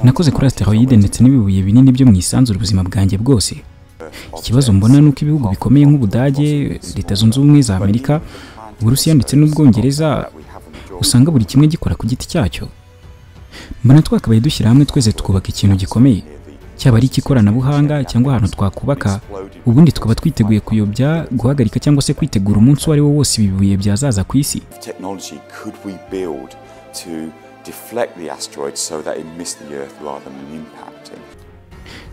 nakoze kuri asiteroide ndetse n'ibibuye binini byo mu isanzure ubuzima bwanjye bwose ikibazo mbona ni uko ibihugu bikomeye nk'ubudage leta zunze ubumwe za amerika uburusiya ndetse n'ubwongereza usanga buri kimwe gikora ku giti cyacyo mbona twakabaye dushyira hamwe twese tukubaka ikintu gikomeye cyaba ari icy'ikoranabuhanga cyangwa ahantu twakubaka ubundi tukaba twiteguye kuyobya guhagarika cyangwa se kwitegura umunsi uwo ari wo wose ibi bibuye byazaza ku isi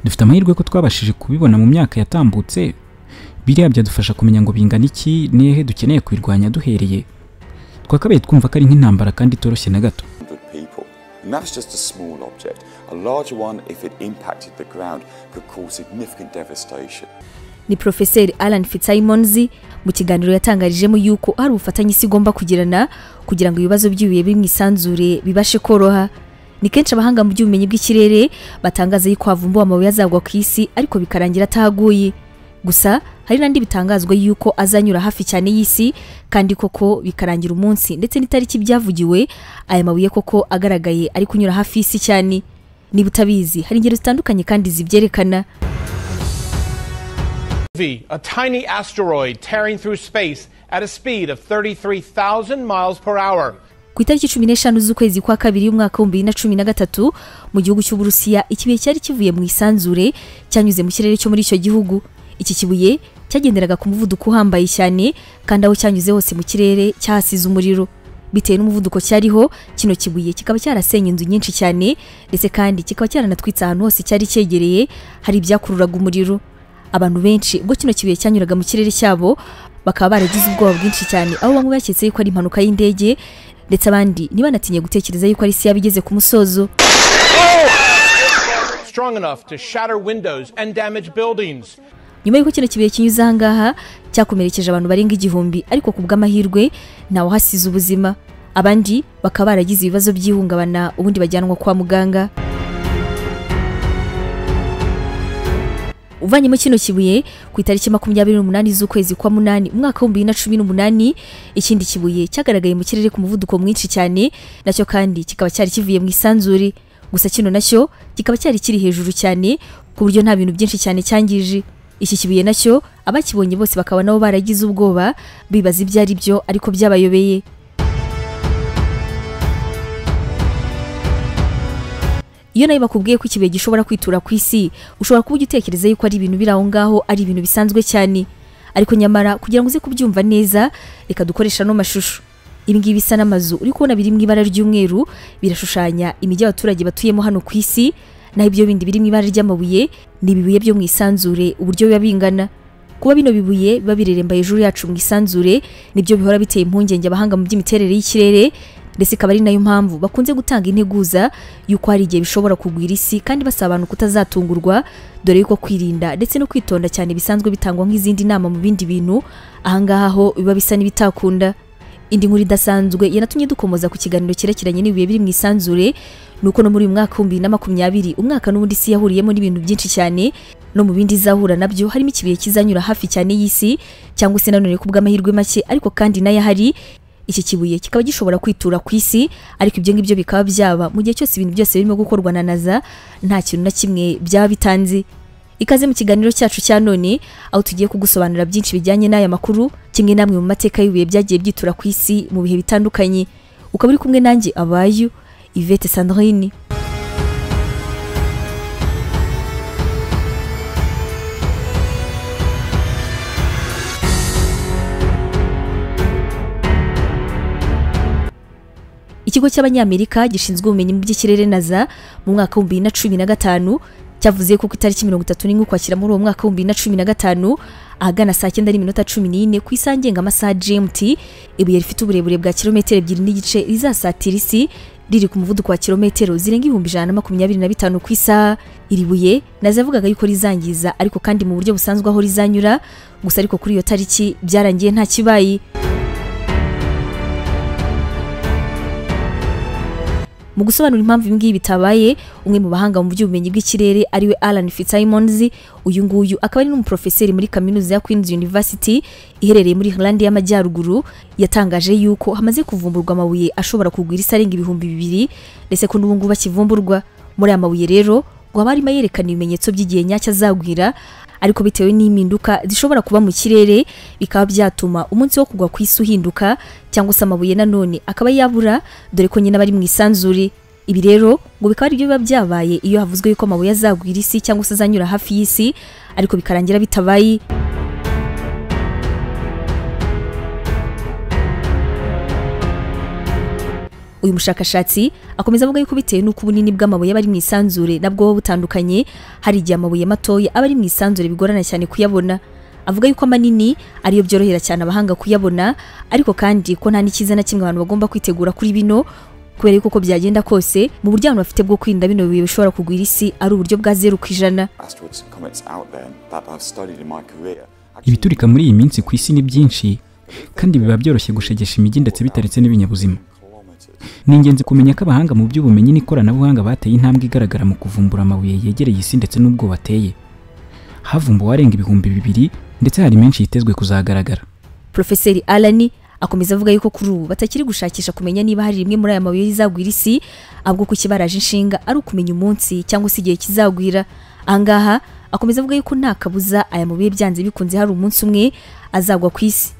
dufite amahirwe ko twabashije kubibona mu myaka yatambutse biriya byadufasha kumenya ngo bingana iki nihehe dukeneye kubirwanya duhereye twakabaye twumva ko ari nk'intambara kandi itoroshye na gato And that's just a small object. A larger one, if it impacted the ground, could cause significant devastation. ni porofeseri alan fitzsimons mu kiganiro yatangarijemo yuko hari ubufatanye isi igomba kugirana kugira ngo ibibazo by'ibihe biri mu isanzure bibashe koroha ni kenshi abahanga mu by'ubumenyi bw'ikirere batangaza yuko havumbuwe amabuye azagwa ku isi ariko bikarangira atahaguye gusa hari n'andi bitangazwa yuko azanyura hafi cyane y'isi kandi koko bikarangira umunsi ndetse n'itariki byavugiwe aya mabuye koko agaragaye ari kunyura hafi y'isi cyane niba utabizi hari ingero zitandukanye kandi zibyerekana V, a tiny asteroid tearing through space at a speed of 33,000 miles per hour. ku itariki cumi n'eshanu z'ukwezi kwa kabiri y'umwaka w'ibihumbi bibiri na cumi na gatatu mu gihugu cy'uburusiya ikibuye cyari kivuye mu isanzure cyanyuze mu kirere cyo muri icyo gihugu iki kibuye cyagenderaga ku muvuduko uhambaye cyane kandi aho cyanyuze hose mu kirere cyahasize umuriro bitewe n'umuvuduko cyariho kino kibuye kikaba cyarasenye inzu nyinshi cyane ndetse kandi kikaba cyaranatwitse ahantu hose cyari cyegereye hari ibyakururaga umuriro abantu benshi ubwo kino kibuye cyanyuraga mu kirere cyabo bakaba baragize ubwoba bwinshi cyane aho bamwe baketse yuko ari impanuka y'indege ndetse abandi ntibanatinye gutekereza yuko ari isi yaba igeze ku musozo Strong enough to shatter windows and damage buildings. nyuma y'uko kino kibuye kinyuze aha ngaha cyakomerekeje abantu barenga igihumbi ariko ku bw'amahirwe ntawahasize ubuzima abandi bakaba baragize ibibazo by'ihungabana ubundi bajyanwa kwa muganga uvanyemo kino kibuye ku itariki makumyabiri n'umunani z'ukwezi kwa munani umwaka w'ibihumbi bibiri na cumi n'umunani ikindi kibuye cyagaragaye mu kirere ku muvuduko mwinshi cyane nacyo kandi kikaba cyari kivuye mu isanzure gusa kino nacyo kikaba cyari kiri hejuru cyane ku buryo nta bintu byinshi cyane cyangije iki kibuye nacyo abakibonye bose bakaba nabo baragize ubwoba bibaza ibyo ari byo ariko byabayobeye iyo nawe bakubwiye ko ikibuye gishobora kwitura ku isi ushobora kuba ugitekereza yuko ari ibintu biri aho ngaho ari ibintu bisanzwe cyane ariko nyamara kugira ngo uze kubyumva neza reka dukoresha ano mashusho ibi ngibi bisa n'amazu uri kubona biri mu ibara ry'umweru birashushanya imijyi y'abaturage batuyemo hano ku isi naho ibyo bindi biri mu ibara ry'amabuye ni ibibuye byo mu isanzure uburyo biba bingana kuba bino bibuye biba bireremba hejuru yacu mu isanzure nibyo bihora biteye impungenge abahanga mu by'imiterere y'ikirere ndetse ikaba ari nayo mpamvu bakunze gutanga integuza y'uko hari igihe bishobora kugwira isi kandi basaba abantu kutazatungurwa dore yuko kwirinda ndetse no kwitonda cyane bisanzwe bitangwa nk'izindi nama mu bindi bintu ahangaha ho biba bisa n'ibitakunda indi nkuru idasanzwe yanatumye dukomoza ku kiganiro cyerekeranye n'ibihe biri mu isanzure ni uko no muri uyu mwaka w'ibihumbi bibiri na makumyabiri umwaka n'ubundi isi yahuriyemo n'ibintu byinshi cyane no mu bindi izahura nabyo harimo ikibuye kizanyura hafi cyane y'isi cyangwa se nanone ku bw'amahirwe make ariko kandi nayo ahari iki kibuye kikaba gishobora kwitura ku isi ariko ibyo ngibyo bikaba byaba mu gihe cyose ibintu byose birimo gukorwa na naza nta kintu na kimwe byaba bitanze ikaze mu kiganiro cyacu cya none aho tugiye kugusobanurira byinshi bijyanye n'aya makuru kimwe namwe mu mateka y'ibihe byagiye byitura ku isi mu bihe bitandukanye ukaba uri kumwe nanjye abayu ivete sandrine ikigo cy'abanyamerika gishinzwe ubumenyi mu by'ikirere naza mu mwaka w'ibihumbi bibiri na cumi na gatanu cyavuze ko ku itariki mirongo itatu n'imwe ukwakira muri uwo mwaka w'ibihumbi bibiri na cumi na gatanu ahagana saa cyenda n'iminota cumi n'ine ku isaha amasaha gmt ibuye rifite uburebure bwa kilometero ebyiri n'igice rizasatira isi riri ku muvuduko wa kilometero zirenga ibihumbi ijana na makumyabiri na bitanu ku isaha iri buye nazavugaga yuko rizangiza ariko kandi mu buryo busanzwe aho rizanyura gusa ariko kuri iyo tariki byarangiye nta kibaye mu gusobanura impamvu ibi ngibi bitabaye umwe mu bahanga mu by'ubumenyi bw'ikirere ariwe Alan Fitzsimons uyu nguyu akaba ari n'umuprofeseri muri kaminuza ya Queen's University iherereye muri Irlande y'Amajyaruguru yatangaje yuko hamaze kuvumburwa amabuye ashobora kugwira isi arenga ibihumbi bibiri ndetse ko n'ubu ngubu akivumburwa muri aya mabuye rero ngo aba arimo yerekana ibimenyetso by'igihe nyacyo azagwira ariko bitewe n'impinduka zishobora kuba mu kirere bikaba byatuma umunsi wo kugwa ku isi uhinduka cyangwa se amabuye nanone akaba yabura dore ko nyine aba ari mu isanzure ibi rero ngo bikaba ari byo biba byabaye iyo havuzwe yuko amabuye azagwira isi cyangwa se azanyura hafi y'isi ariko bikarangira bitabaye uyu mushakashatsi akomeza avuga yuko bitewe n'uko ubunini bw'amabuye aba ari mu isanzure nabwo buba butandukanye hari igihe amabuye matoya aba ari mu isanzure bigorana cyane kuyabona avuga yuko amanini ariyo byorohera cyane abahanga kuyabona ariko kandi ko nta n'ikiza na kimwe abantu bagomba kwitegura kuri bino kubera yuko uko byagenda kose mu buryo abantu bafite bwo kwirinda bino bihe bishobora kugwira isi ari uburyo bwa zeru ku ijana Asteroids and comets out there that I've studied in my career. ibiturika muri iyi minsi ku isi ni byinshi kandi biba byoroshye gushegesha imijyi ndetse bitaretse n'ibinyabuzima ni ingenzi kumenya ko abahanga mu by'ubumenyi n'ikoranabuhanga bateye intambwe igaragara mu kuvumbura amabuye yegereye isi ndetse n'ubwo bateye havumbuwe arenga ibihumbi bibiri ndetse hari menshi yitezwe kuzagaragara Profeseri Alani akomeza avuga yuko kuri ubu batakiri gushakisha kumenya niba hari rimwe muri aya mabuye rizagwira isi ahubwo ko ikibaraje inshinga ari ukumenya umunsi cyangwa se igihe kizagwira ahangaha akomeza avuga yuko nta kabuza aya mabuye byanze bikunze hari umunsi umwe azagwa ku isi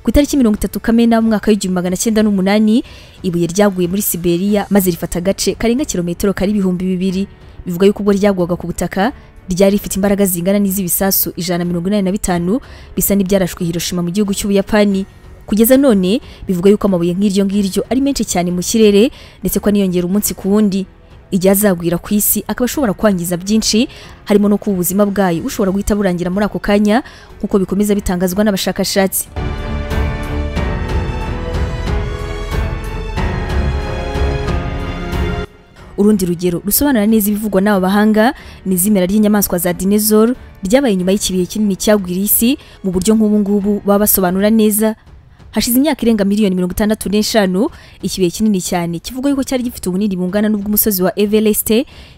ku itariki mirongo itatu kamena mu mwaka w'igihumbi magana cyenda n'umunani ibuye ryaguye muri siberiya maze rifata agace karenga kilometero kari ibihumbi bibiri bivuga yuko ubwo ryagwaga ku butaka ryari rifite imbaraga zingana n'iz'ibisasu ijana na mirongo inani na bitanu bisa n'ibyarashwe hiroshima mu gihugu cy'ubuyapani kugeza none bivuga yuko amabuye nk'iryo ngiryo ari menshi cyane mu kirere ndetse ko aniyongera umunsi ku wundi igihe azagwira ku isi akaba ashobora kwangiza byinshi harimo no kuba ubuzima bwayo bushobora guhita burangira muri ako kanya nk'uko bikomeza bitangazwa n'abashakashatsi urundi rugero rusobanura neza ibivugwa n'aba bahanga ni izimera ry'inyamaswa za dinezoro ryabaye nyuma y'ikibihe kinini cyagwira isi mu buryo nk'ubu ngubu baba basobanura neza hashize imyaka irenga miliyoni mirongo itandatu n'eshanu ikibihe kinini cyane kivuga yuko cyari gifite ubunini bungana n'ubw'umusozi wa Everest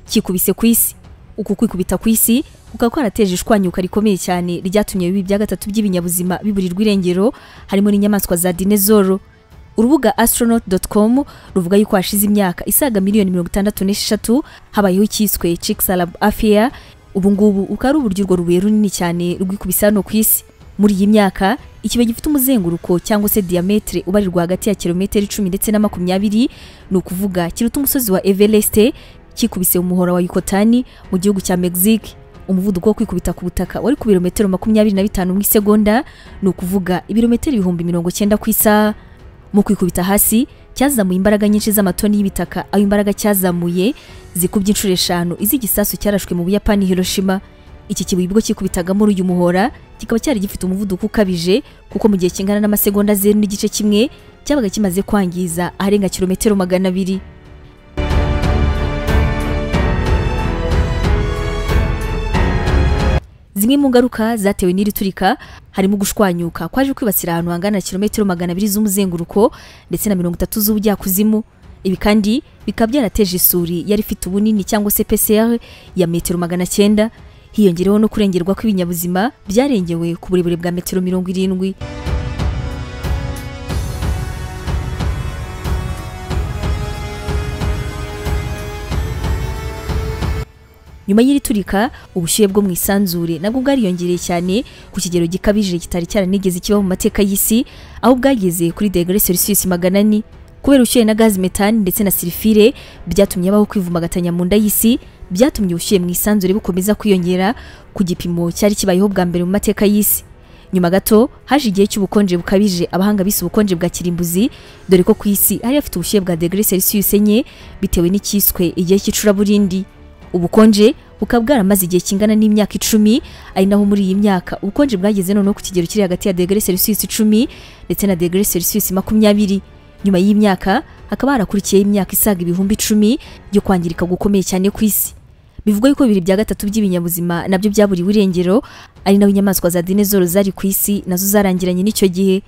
kikubise ku isi uku kwikubita ku isi kukaba kwarateje ishwanyuka rikomeye cyane ryatumye bibi bya gatatu by'ibinyabuzima biburirwa irengero harimo n'inyamaswa za dinezoro urubuga astronaut.com ruvuga yuko hashize imyaka isaga miliyoni mirongo itandatu n'esheshatu habayeho icyiswe Chicxulub affair ubu ngubu bukaba ari uburyo urwo rubuye runini cyane rwikubise hano ku isi muri iyi myaka ikibuye gifite umuzenguruko cyangwa se diametre ubarirwa hagati ya kilometero icumi ndetse na makumyabiri ni ukuvuga kiruta umusozi wa Everest kikubise umuhora wa Yucatan mu gihugu cya Mexique umuvuduko wo kwikubita ku butaka wari ku birometero makumyabiri na bitanu mu isegonda ni ukuvuga ibirometero ibihumbi mirongo cyenda ku isaha mu kwikubita hasi cyazamuye imbaraga nyinshi z'amatoni y'ibitaka aho imbaraga cyazamuye zikubye inshuro eshanu iz'igisasu cyarashwe mu buyapani hiroshima iki kibuye ubwo kikubitaga muri uyu muhora kikaba cyari gifite umuvuduko ukabije kuko mu gihe kingana n'amasegonda zeru n'igice kimwe cyabaga kimaze kwangiza aharenga kilometero magana abiri zimwe mu ngaruka zatewe n'iri turika harimo gushwanyuka kwaje kwibasira ahantu hangana na kilometero magana abiri z'umuzenguruko ndetse na mirongo itatu z'ubujyakuzimu ibi kandi bikaba byarateje isuri yari ifite ubunini cyangwa se PCR ya metero magana cyenda hiyongereho no kurengerwa kw'ibinyabuzima byarengewe ku burebure bwa metero mirongo irindwi nyuma y'iri turika ubushyuhe bwo mu isanzure nabwo bwariyongereye cyane ku kigero gikabije kitari cyaranigeze kiba mu mateka y'isi aho bwageze kuri degere celsius magana ane kubera ubushyuhe na gazi metani ndetse na sirifire byatumye habaho kwivumagatanya mu nda y'isi byatumye ubushyuhe mu isanzure bukomeza kwiyongera ku gipimo cyari kibayeho bwa mbere mu mateka y'isi nyuma gato haje igihe cy'ubukonje bukabije abahanga bise ubukonje bwa kirimbuzi dore ko ku isi hari hafite ubushyuhe bwa degere celsius enye bitewe n'icyiswe igihe cy'icuraburindi ubukonje bukaba bwaramaze igihe kingana n'imyaka icumi ari naho muri iyi myaka ubukonje bwageze noneho ku kigero kiri hagati ya degere celsius icumi ndetse na degere celsius makumyabiri nyuma y'imyaka hakaba harakurikiyeho imyaka isaga ibihumbi icumi yo kwangirika gukomeye cyane ku isi bivugwa yuko bibiri bya gatatu by'ibinyabuzima nabyo byaburiwe irengero ari naho inyamaswa za dinezoro zari ku isi nazo zarangiranye n'icyo gihe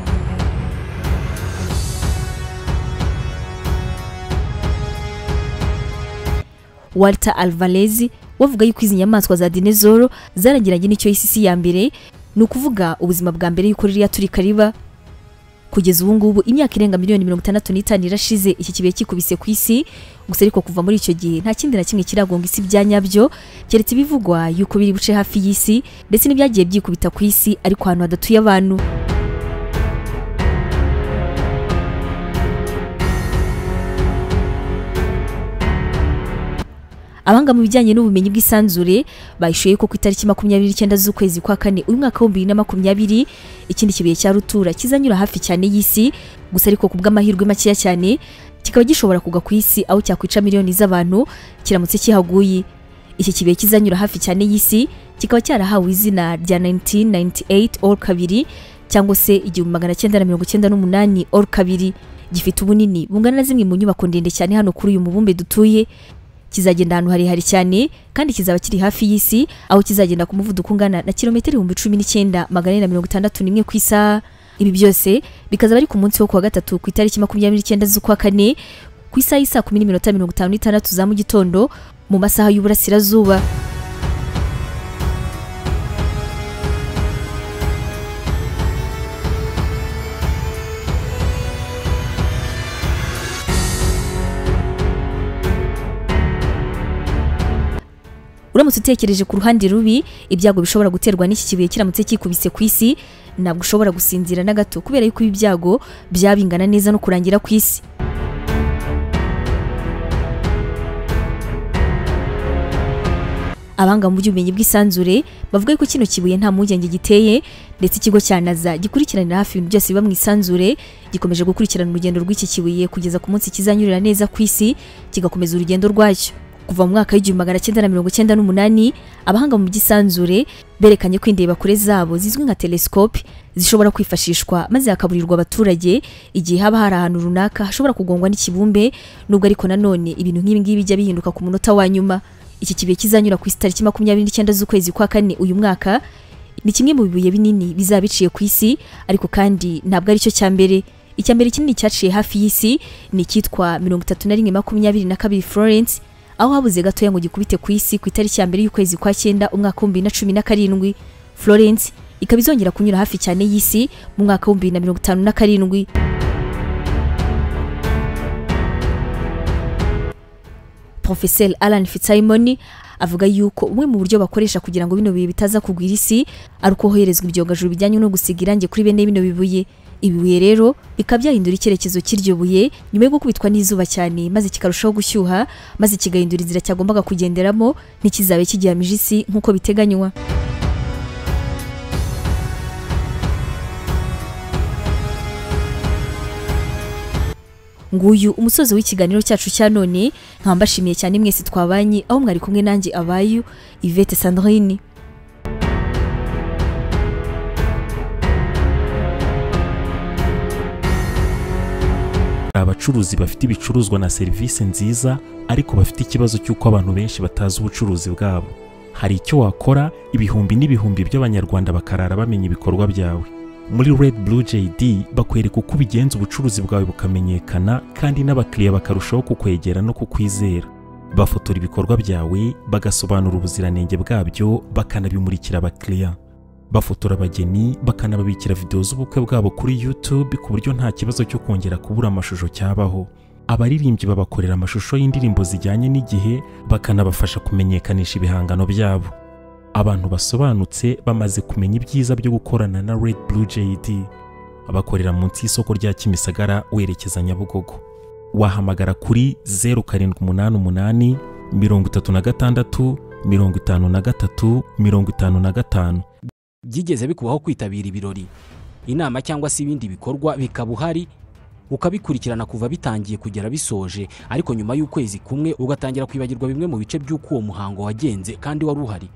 walter alvarez wavuga yuko izi nyamaswa za dinezoro zarangiranye n'icyo isi isi ya mbere ni ukuvuga ubuzima bwa mbere yuko ririya turika riba kugeza ubu ngubu imyaka irenga miliyoni mirongo itandatu n'itanu irashize iki kibuye kikubise ku isi gusa ariko kuva muri icyo gihe nta kindi na kimwe kiragonga isi bya nyabyo keretse ibivugwa yuko biri buce hafi y'isi ndetse n'ibyagiye byikubita ku isi ariko ahantu hadatuye abantu abahanga mu bijyanye n'ubumenyi bw'isanzure bayishuye ko ku itariki makumyabiri n'icyenda z'ukwezi kwa kane uyu mwaka w'ibihumbi bibiri na makumyabiri ikindi kibuye cya rutura kizanyura hafi cyane y'isi gusa ariko ku bw'amahirwe makeya cyane kikaba gishobora kugwa ku isi aho cyakwica miliyoni z'abantu kiramutse kihaguye iki kibuye kizanyura hafi cyane y'isi kikaba cyarahawe izina rya 1998 or kabiri cyangwa se igihumbi magana cyenda na mirongo icyenda n'umunani or kabiri gifite ubunini bungana na zimwe mu nyubako ndende cyane hano kuri uyu mubumbe dutuye kizagenda ahantu harehare cyane kandi kizaba kiri hafi y'isi aho kizagenda ku muvuduko ungana na kilometero ibihumbi cumi n'icyenda magana ane na mirongo itandatu n'imwe ku isaha ibi byose bikazaba ari ku munsi wo kuwa gatatu ku itariki makumyabiri n'icyenda z'ukwa kane ku isaha y'isaa kumi n'iminota mirongo itanu n'itandatu za mu gitondo mu masaha y'uburasirazuba uramutse utekereje ku ruhande rubi ibyago bishobora guterwa n'iki kibuye kiramutse kikubise ku isi ntabwo ushobora gusinzira na gato kubera yuko ibi byago byaba bingana neza no kurangira ku isi abanga mu by'ubumenyi bw'isanzure bavuga ko kino kibuye nta mpungenge giteye ndetse ikigo cya naza gikurikiranira hafi ibintu byose biba mu isanzure gikomeje gukurikirana urugendo rw'iki kibuye kugeza ku munsi kizanyurira neza ku isi kigakomeza urugendo rwacyo kuva mu mwaka w'igihumbi magana cyenda na mirongo cyenda n'umunani abahanga mu by'isanzure berekanye ko indebakure zabo zizwi nka telesikope zishobora kwifashishwa maze hakaburirwa abaturage igihe haba hari ahantu runaka hashobora kugongwa n'ikibumbe nubwo ariko nanone ibintu nk'ibi ngibi bijya bihinduka ku munota wa nyuma iki kibuye kizanyura ku isi tariki makumyabiri n'icyenda z'ukwezi kwa kane uyu mwaka ni kimwe mu bibuye binini bizaba biciye ku isi ariko kandi ntabwo aricyo cya mbere icya mbere kinini cyaciye hafi y'isi ni icyitwa mirongo itatu na rimwe makumyabiri na kabiri florence aho habuze gatoya ngo gikubite ku isi ku itariki ya mbere y'ukwezi kwa cyenda umwaka w'ibihumbi bibiri na cumi na karindwi florence ikaba izongera kunyura hafi cyane y'isi mu mwaka w'ibihumbi bibiri na mirongo itanu na karindwi profeseri alan fitzsimon avuga yuko bumwe mu buryo bakoresha kugira ngo bino bihe bitaza kugwira isi ari uko hoherezwa ibyogajuru bijyanye no gusiga irangi kuri bene bino bibuye ibi bibuye rero bikaba byahindura icyerekezo cy'iryo buye nyuma yo gukubitwa n'izuba cyane maze kikarushaho gushyuha maze kigahindura inzira cyagombaga kugenderamo ntikizabe kigihamije isi nk'uko biteganywa nguyu umusozi w'ikiganiro cyacu cya none nkambashimiye cyane mwese twabanye aho mwari kumwe nanjye abayu Yvette Sandrine abacuruzi bafite ibicuruzwa na serivisi nziza ariko bafite ikibazo cy'uko abantu benshi batazi ubucuruzi bwabo hari icyo wakora ibihumbi n'ibihumbi by'abanyarwanda bakarara bamenya ibikorwa byawe muri red blue jd bakwereka uko ubigenza ubucuruzi bwawe bukamenyekana kandi n'abakiriya bakarushaho kukwegera no kukwizera bafotora ibikorwa byawe bagasobanura ubuziranenge bwabyo bakanabimurikira abakiriya bafotora abageni bakanababikira videwo z'ubukwe bwabo kuri YouTube ku buryo nta kibazo cyo kongera kubura amashusho cyabaho abaririmbyi babakorera amashusho y'indirimbo zijyanye n'igihe bakanabafasha kumenyekanisha ibihangano byabo abantu basobanutse bamaze kumenya ibyiza byo gukorana na Red Blue JD bakorera munsi y'isoko rya Kimisagara werekeza Nyabugogo wahamagara kuri 0788 36 53 55 byigeze bikubaho kwitabira ibirori inama cyangwa se ibindi bikorwa bikaba uhari ukabikurikirana kuva bitangiye kugera bisoje ariko nyuma y'ukwezi kumwe ugatangira kwibagirwa bimwe mu bice by'uko uwo muhango wagenze kandi wari uhari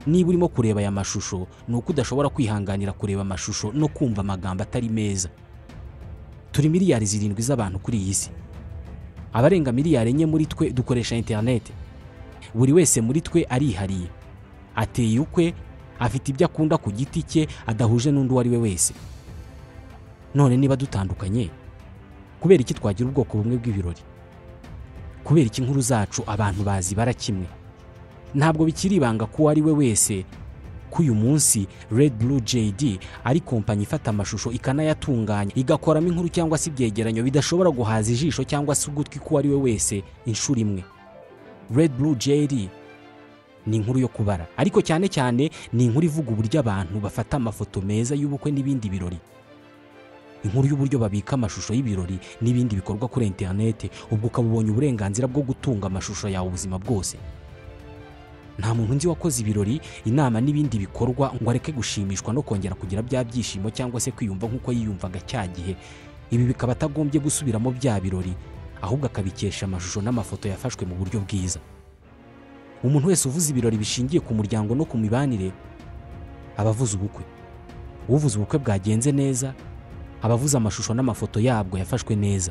niba urimo kureba aya mashusho ni uko udashobora kwihanganira kureba amashusho no kumva amagambo atari meza turi miliyari zirindwi z'abantu kuri iyi si abarenga miliyari enye muri twe dukoresha interineti buri wese muri twe arihariye ateye ukwe afite ibyo akunda ku giti cye adahuje n'undi uwo ari we wese none niba dutandukanye kubera iki twagira ubwoko bumwe bw'ibirori kubera iki inkuru zacu abantu bazibara kimwe ntabwo bikiri ibanga ko uwo ari we wese ko uyu munsi Red Blue JD ari kompanyi ifata amashusho ikanayatunganya igakoramo inkuru cyangwa se ibyegeranyo bidashobora guhaza ijisho cyangwa se ugutwi k'uwo ari we wese inshuro imwe Red Blue JD ni inkuru yo kubara ariko cyane cyane ni inkuru ivuga uburyo abantu bafata amafoto meza y'ubukwe n'ibindi birori inkuru y'uburyo babika amashusho y'ibirori n'ibindi bikorwa kuri interineti ubwo ukaba ubonye uburenganzira bwo gutunga amashusho yawe ubuzima bwose nta muntu nzi wakoze ibirori inama n'ibindi bikorwa ngo areke gushimishwa no kongera kugira bya byishimo cyangwa se kwiyumva nk'uko yiyumvaga cya gihe ibi bikaba atagombye gusubiramo bya birori ahubwo akabikesha amashusho n'amafoto yafashwe mu buryo bwiza umuntu wese uvuze ibirori bishingiye ku muryango no ku mibanire aba avuze ubukwe uvuze ubukwe bwagenze neza aba avuze amashusho n'amafoto yabwo yafashwe neza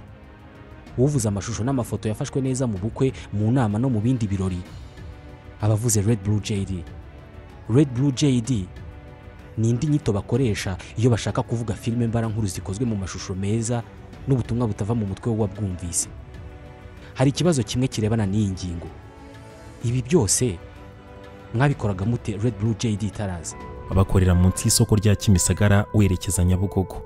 uvuze amashusho n'amafoto yafashwe neza mu bukwe mu nama no mu bindi birori abavuze Red Blue JD Red Blue JD ni indi nyito bakoresha iyo bashaka kuvuga filime mbarankuru zikozwe mu mashusho meza n'ubutumwa butava mu mutwe w'uwabwumvise hari ikibazo kimwe kirebana n'iyi ngingo ibi byose mwabikoraga mute Red Blue JD itaraza bakorera munsi y'isoko rya kimisagara werekeza nyabugogo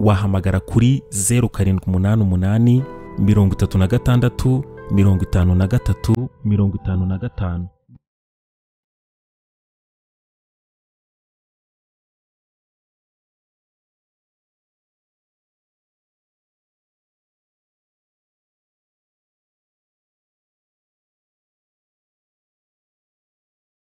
wahamagara kuri zeru karindwi umunani umunani mirongo itatu na gatandatu mirongo itanu na gatatu mirongo itanu na gatanu